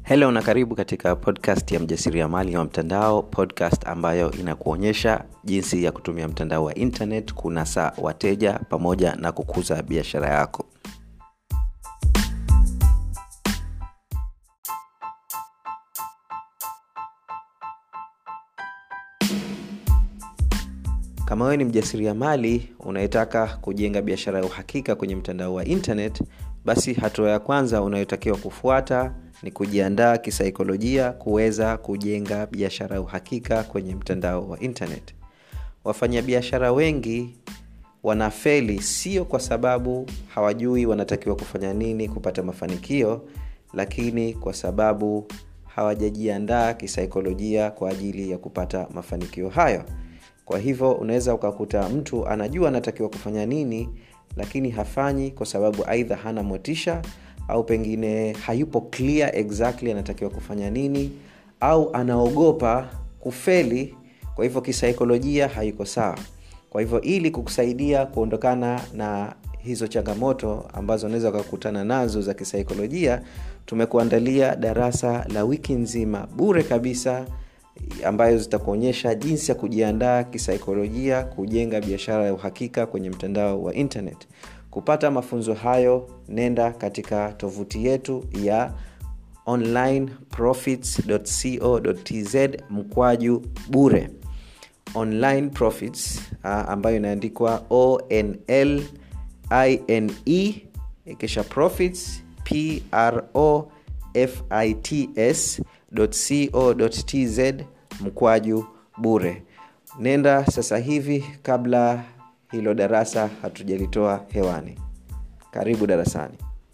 helo na karibu katika podcast ya mjasiriamali wa mtandao podcast ambayo inakuonyesha jinsi ya kutumia mtandao wa internet kunasa wateja pamoja na kukuza biashara yako kama wewe ni mjasiriamali unayetaka kujenga biashara ya uhakika kwenye mtandao wa internet basi hatua ya kwanza unayotakiwa kufuata ni kujiandaa kisaikolojia kuweza kujenga biashara ya uhakika kwenye mtandao wa internet wafanyabiashara wengi wanafeli sio kwa sababu hawajui wanatakiwa kufanya nini kupata mafanikio lakini kwa sababu hawajajiandaa kisaikolojia kwa ajili ya kupata mafanikio hayo kwa hivyo unaweza ukakuta mtu anajua anatakiwa kufanya nini lakini hafanyi kwa sababu aidha hana motisha au pengine hayupo clear exactly anatakiwa kufanya nini au anaogopa kufeli kwa hivyo kisaikolojia haiko sawa kwa hivyo ili kukusaidia kuondokana na hizo changamoto ambazo unaweza ukakutana nazo za kisaikolojia tumekuandalia darasa la wiki nzima bure kabisa ambayo zitakuonyesha jinsi ya kujiandaa kisaikolojia kujenga biashara ya uhakika kwenye mtandao wa internet kupata mafunzo hayo nenda katika tovuti yetu ya onlineprofits.co.tz mkwaju bure online profits uh, ambayo inaandikwa onl ine kisha profits pro fits co.tz mkwaju bure nenda sasa hivi kabla hilo darasa hatujalitoa hewani karibu darasani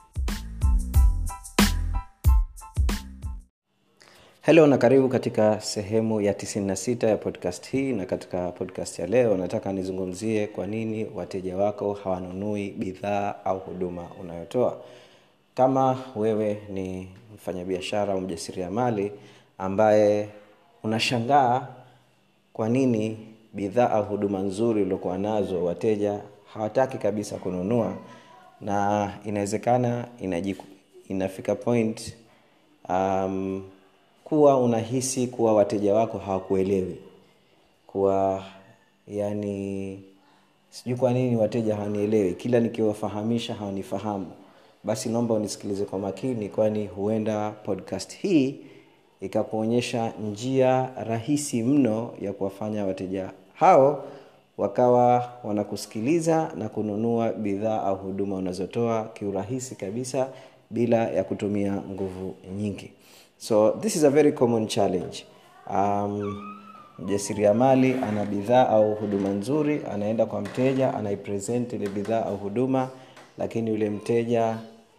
helo na karibu katika sehemu ya 96 ya podcast hii na katika podcast ya leo nataka nizungumzie kwa nini wateja wako hawanunui bidhaa au huduma unayotoa kama wewe ni mfanyabiashara au mjasiriamali ambaye unashangaa kwa nini bidhaa au huduma nzuri uliokuwa nazo wateja hawataki kabisa kununua na inawezekana inajiku, inafika point um, kuwa unahisi kuwa wateja wako hawakuelewi kuwa yani sijui kwa nini wateja hawanielewi kila nikiwafahamisha hawanifahamu basi naomba unisikilize kwa makini kwani huenda podcast hii ikakuonyesha njia rahisi mno ya kuwafanya wateja hao wakawa wanakusikiliza na kununua bidhaa au huduma unazotoa kiurahisi kabisa bila ya kutumia nguvu nyingi so this is a very common challenge um, mjasiriamali ana bidhaa au huduma nzuri anaenda kwa mteja anaipresent ile bidhaa au huduma lakini yule mteja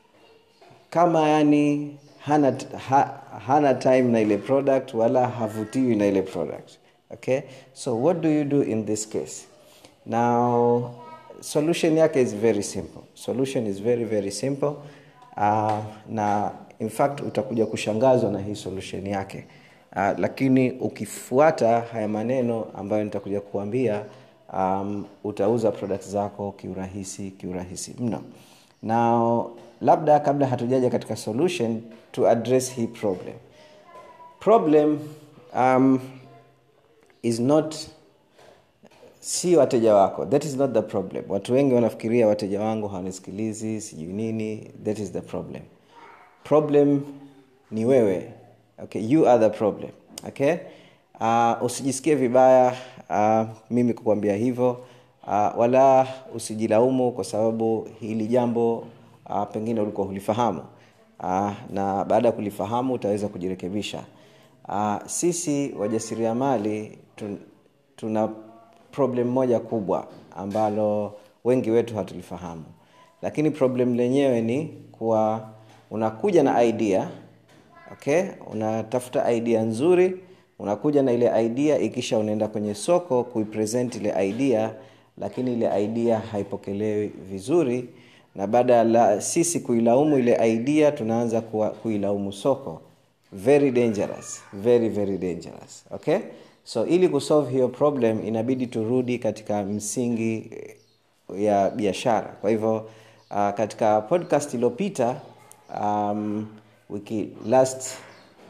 kama yani hana, ha, hana time na ile product wala havutiwi na ile product okay so what do you do in this case now solution yake is very simple solution is very very simple uh, na in fact utakuja kushangazwa na hii solution yake uh, lakini ukifuata haya maneno ambayo nitakuja kuambia um, utauza product zako kiurahisi kiurahisi mno now labda kabla hatujaja katika solution to address hii problem problem um, is not si wateja wako that is not the problem watu wengi wanafikiria wateja wangu hawanisikilizi sijui nini that is the problem problem ni wewe okay you are the problem okay uh, usijisikie vibaya uh, mimi kukwambia hivyo uh, wala usijilaumu kwa sababu hili jambo uh, pengine ulikuwa hulifahamu uh, na baada ya kulifahamu utaweza kujirekebisha uh, sisi wajasiriamali tun, tuna problem moja kubwa ambalo wengi wetu hatulifahamu lakini problem lenyewe ni kuwa unakuja na idea okay unatafuta idea nzuri unakuja na ile idea ikisha unaenda kwenye soko kuipresent ile idea lakini ile idea haipokelewi vizuri na baada ya sisi kuilaumu ile idea tunaanza kuilaumu soko very dangerous very very dangerous okay so ili kusolve hiyo problem inabidi turudi katika msingi ya biashara kwa hivyo uh, katika podcast iliyopita um, wiki last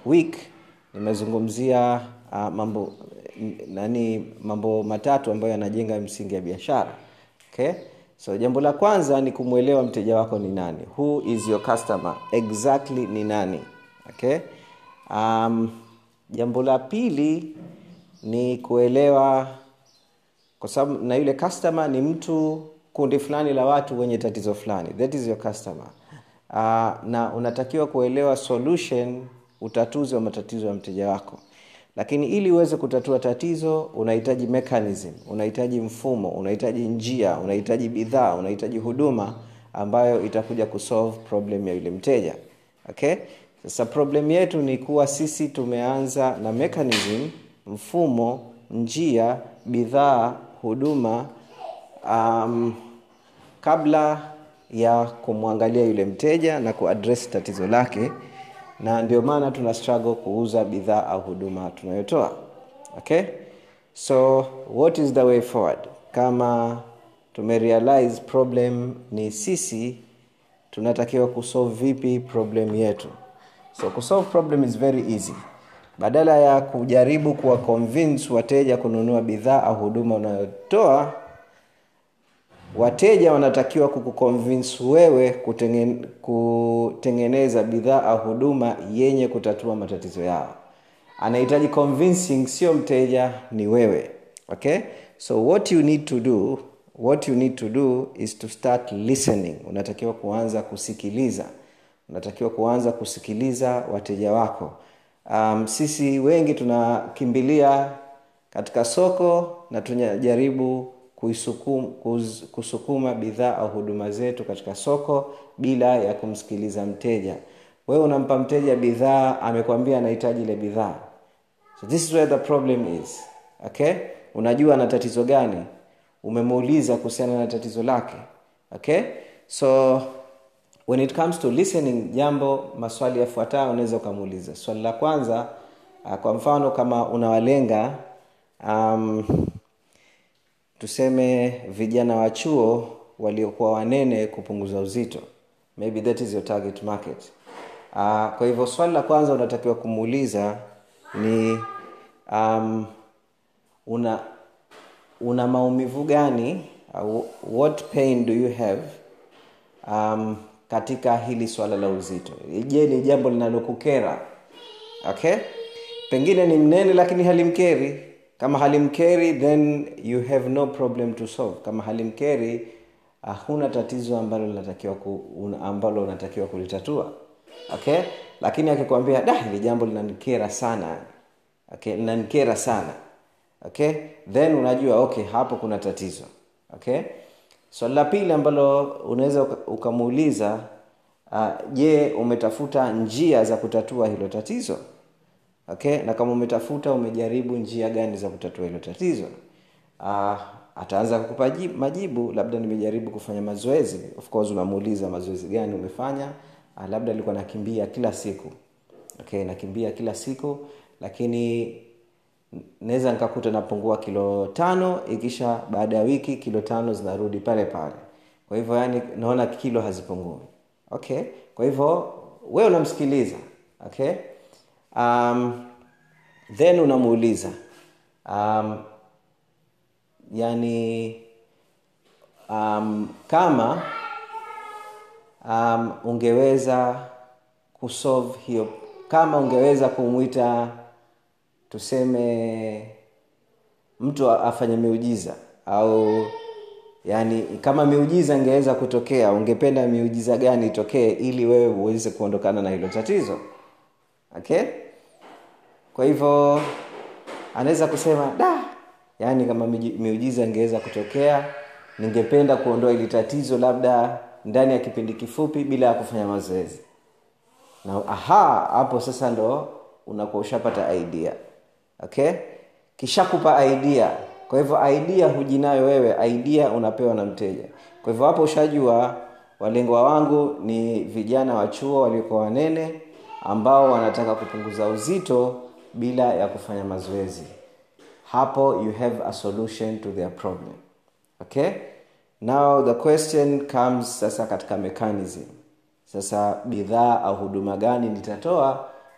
week nimezungumzia uh, mambo nani mambo matatu ambayo yanajenga msingi ya biashara okay so jambo la kwanza ni kumwelewa mteja wako ni nani who is your customer exactly ni nani okay um, jambo la pili ni kuelewa kwa sababu na yule customer ni mtu kundi fulani la watu wenye tatizo fulani that is your customer uh, na unatakiwa kuelewa solution utatuzi wa matatizo ya mteja wako lakini ili uweze kutatua tatizo unahitaji mechanism unahitaji mfumo unahitaji njia unahitaji bidhaa unahitaji huduma ambayo itakuja kusolve problem ya yule mteja okay sasa problem yetu ni kuwa sisi tumeanza na mechanism mfumo njia bidhaa huduma um, kabla ya kumwangalia yule mteja na kuaddress tatizo lake na ndio maana tuna struggle kuuza bidhaa au huduma tunayotoa okay so what is the way forward kama tumerealize problem ni sisi tunatakiwa kusolve vipi problem yetu so kusolve problem is very easy badala ya kujaribu kuwa convince wateja kununua bidhaa au huduma unayotoa wateja wanatakiwa kukuconvince wewe kutengen, kutengeneza bidhaa au huduma yenye kutatua matatizo yao anahitaji convincing sio mteja ni wewe okay so what you need to do what you need to do is to start listening unatakiwa kuanza kusikiliza unatakiwa kuanza kusikiliza wateja wako um, sisi wengi tunakimbilia katika soko na tunajaribu kuisukuma, kusukuma bidhaa au huduma zetu katika soko bila ya kumsikiliza mteja wewe unampa mteja bidhaa amekwambia anahitaji ile bidhaa so this is where the problem is okay unajua ana tatizo gani umemuuliza kuhusiana na tatizo lake okay so when it comes to listening jambo maswali yafuatayo unaweza ukamuuliza swali la kwanza uh, kwa mfano kama unawalenga um, tuseme vijana wa chuo waliokuwa wanene kupunguza uzito maybe that is your target market uh, kwa hivyo swali la kwanza unatakiwa kumuuliza ni um, una una maumivu gani uh, what pain do you have um, katika hili swala la uzito je ni jambo linalokukera okay pengine ni mnene lakini halimkeri kama halimkeri then you have no problem to solve kama halimkeri hakuna uh, tatizo ambalo linatakiwa ku, un, ambalo unatakiwa kulitatua okay lakini akikwambia da hili jambo linanikera sana okay linanikera sana okay then unajua okay hapo kuna tatizo okay swali so, la pili ambalo unaweza ukamuuliza uh, je umetafuta njia za kutatua hilo tatizo okay na kama umetafuta umejaribu njia gani za kutatua hilo tatizo uh, ataanza kukupa majibu labda nimejaribu kufanya mazoezi of course unamuuliza mazoezi gani umefanya uh, labda alikuwa nakimbia kila siku okay nakimbia kila siku lakini naweza nikakuta napungua kilo tano ikisha baada ya wiki kilo tano zinarudi pale pale kwa hivyo yani naona kilo hazipungui okay kwa hivyo wewe unamsikiliza okay um, then unamuuliza um, yani um, kama um, ungeweza kusolve hiyo kama ungeweza kumwita tuseme mtu afanye miujiza au yani kama miujiza ingeweza kutokea ungependa miujiza gani itokee ili wewe uweze kuondokana na hilo tatizo okay kwa hivyo anaweza kusema da yaani kama miujiza ingeweza kutokea ningependa kuondoa ili tatizo labda ndani ya kipindi kifupi bila ya kufanya mazoezi na aha hapo sasa ndo unakuwa ushapata idea okay kishakupa idea kwa hivyo idea hujinayo wewe idea unapewa na mteja kwa hivyo hapo ushajua walengwa wangu ni vijana wa chuo waliokuwa wanene ambao wanataka kupunguza uzito bila ya kufanya mazoezi hapo you have a solution to their problem okay now the question comes sasa katika mechanism sasa bidhaa au huduma gani nitatoa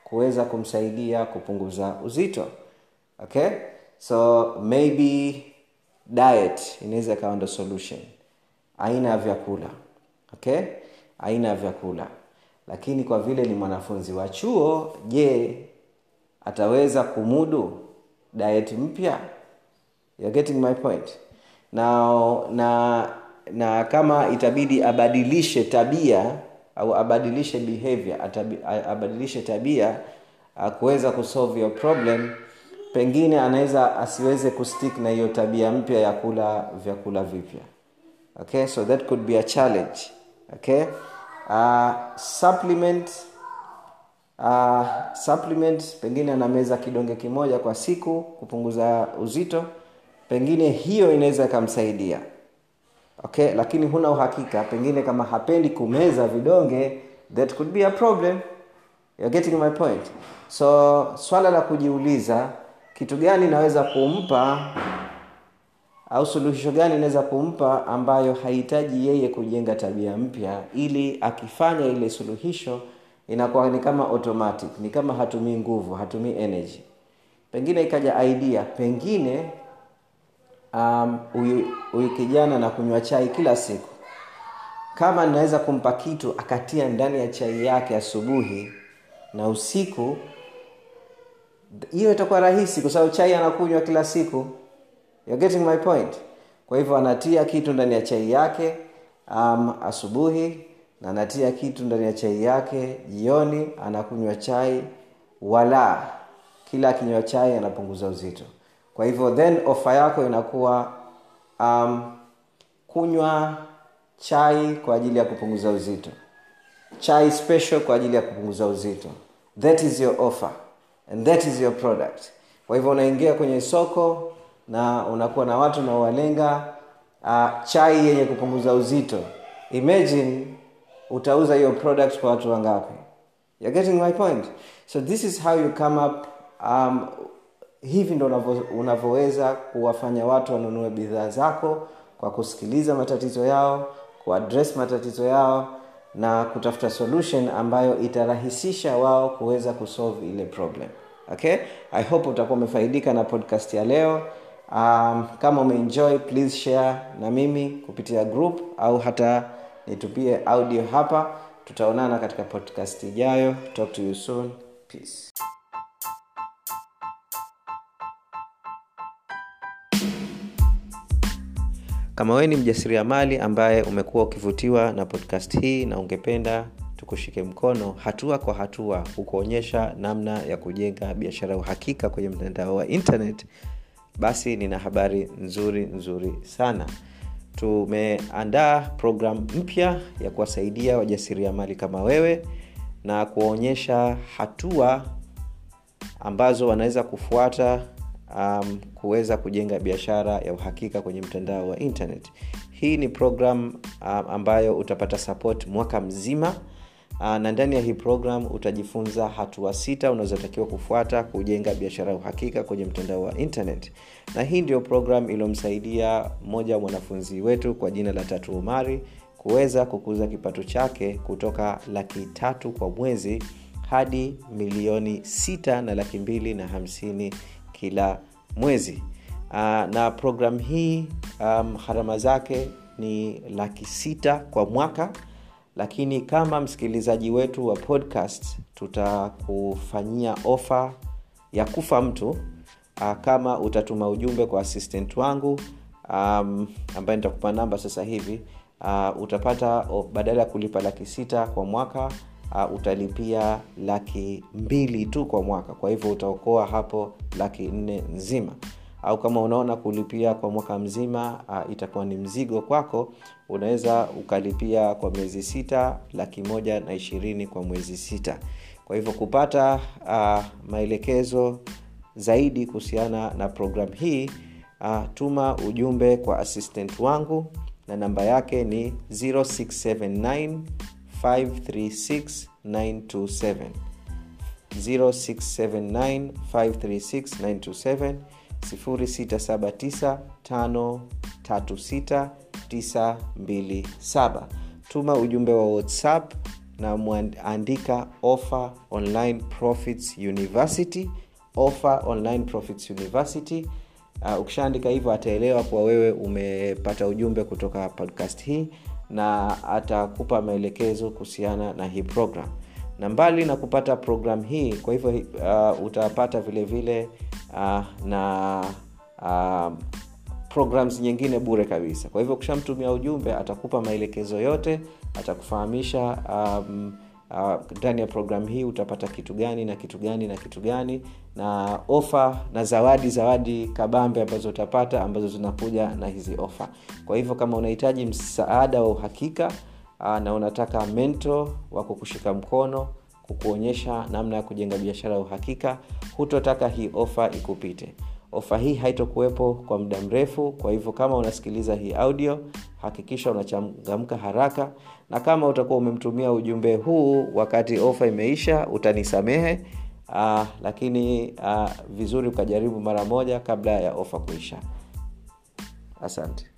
kuweza kumsaidia kupunguza uzito okay so maybe diet inaweza ikawa ndo solution aina ya vyakula okay aina ya vyakula lakini kwa vile ni mwanafunzi wa chuo je ataweza kumudu diet mpya You're getting my point na na na kama itabidi abadilishe tabia au abadilishe behavior atabi, abadilishe tabia kuweza kusolve your problem pengine anaweza asiweze kustick na hiyo tabia mpya ya kula vyakula vipya okay so that could be a challenge okay uh, supplement uh, supplement pengine anameza kidonge kimoja kwa siku kupunguza uzito pengine hiyo inaweza ikamsaidia okay lakini huna uhakika pengine kama hapendi kumeza vidonge that could be a problem You're getting my point so swala la kujiuliza kitu gani naweza kumpa au suluhisho gani inaweza kumpa ambayo hahitaji yeye kujenga tabia mpya ili akifanya ile suluhisho inakuwa ni kama automatic ni kama hatumii nguvu hatumii energy pengine ikaja idea pengine huyu um, kijana na kunywa chai kila siku kama naweza kumpa kitu akatia ndani ya chai yake asubuhi na usiku hiyo itakuwa rahisi kwa sababu chai anakunywa kila siku You're getting my point kwa hivyo anatia kitu ndani ya chai yake um, asubuhi na anatia kitu ndani ya chai yake jioni anakunywa chai wala kila akinywa chai anapunguza uzito kwa hivyo then ofa yako inakuwa um, kunywa chai kwa ajili ya kupunguza uzito chai special kwa ajili ya kupunguza uzito that is your offer and that is your product kwa hivyo unaingia kwenye soko na unakuwa na watu unaowalenga uh, chai yenye kupunguza uzito imagine utauza hiyo product kwa watu wangapi You're getting my point so this is how you come up um, hivi ndo unavyoweza kuwafanya watu wanunue bidhaa zako kwa kusikiliza matatizo yao kuaddress matatizo yao na kutafuta solution ambayo itarahisisha wao kuweza kusolve ile problem okay i hope utakuwa umefaidika na podcast ya leo um, kama umeenjoy please share na mimi kupitia group au hata nitupie audio hapa tutaonana katika podcast ijayo talk to you soon peace kama wewe ni mjasiriamali ambaye umekuwa ukivutiwa na podcast hii na ungependa tukushike mkono hatua kwa hatua kukuonyesha namna ya kujenga biashara ya uhakika kwenye mtandao wa internet basi nina habari nzuri nzuri sana tumeandaa programu mpya ya kuwasaidia wajasiriamali kama wewe na kuwaonyesha hatua ambazo wanaweza kufuata um, kuweza kujenga biashara ya uhakika kwenye mtandao wa internet hii ni program um, ambayo utapata support mwaka mzima uh, na ndani ya hii program utajifunza hatua sita unazotakiwa kufuata kujenga biashara ya uhakika kwenye mtandao wa internet na hii ndio program iliyomsaidia mmoja wa mwanafunzi wetu kwa jina la tatu umari kuweza kukuza kipato chake kutoka laki tatu kwa mwezi hadi milioni sita na laki mbili na hamsini kila mwezi uh, na program hii um, harama zake ni laki sita kwa mwaka lakini kama msikilizaji wetu wa podcast tutakufanyia ofa ya kufa mtu uh, kama utatuma ujumbe kwa assistant wangu um, ambaye nitakupa namba sasa hivi uh, utapata oh, badala ya kulipa laki sita kwa mwaka uh, utalipia laki mbili tu kwa mwaka kwa hivyo utaokoa hapo laki nne nzima au kama unaona kulipia kwa mwaka mzima uh, itakuwa ni mzigo kwako unaweza ukalipia kwa miezi sita laki moja na ishirini kwa mwezi sita kwa hivyo kupata uh, maelekezo zaidi kuhusiana na programu hii uh, tuma ujumbe kwa assistant wangu na namba yake ni 0679 536 927 0679 536 927 0679 536 927 tuma ujumbe wa whatsapp na mwandika offer online profits university offer online profits university uh, ukishaandika hivyo ataelewa kuwa wewe umepata ujumbe kutoka podcast hii na atakupa maelekezo kuhusiana na hii program na mbali na kupata program hii kwa hivyo uh, utapata vile vile uh, na uh, programs nyingine bure kabisa kwa hivyo ukishamtumia ujumbe atakupa maelekezo yote atakufahamisha um, ndani uh, ya programu hii utapata kitu gani na kitu gani na kitu gani na ofa na zawadi zawadi kabambe ambazo utapata ambazo zinakuja na hizi ofa kwa hivyo kama unahitaji msaada wa uhakika uh, na unataka mento wa kukushika mkono kukuonyesha namna ya kujenga biashara ya uhakika hutotaka hii ofa ikupite ofa hii haitokuwepo kwa muda mrefu kwa hivyo kama unasikiliza hii audio hakikisha unachangamka haraka na kama utakuwa umemtumia ujumbe huu wakati ofa imeisha utanisamehe uh, lakini uh, vizuri ukajaribu mara moja kabla ya ofa kuisha asante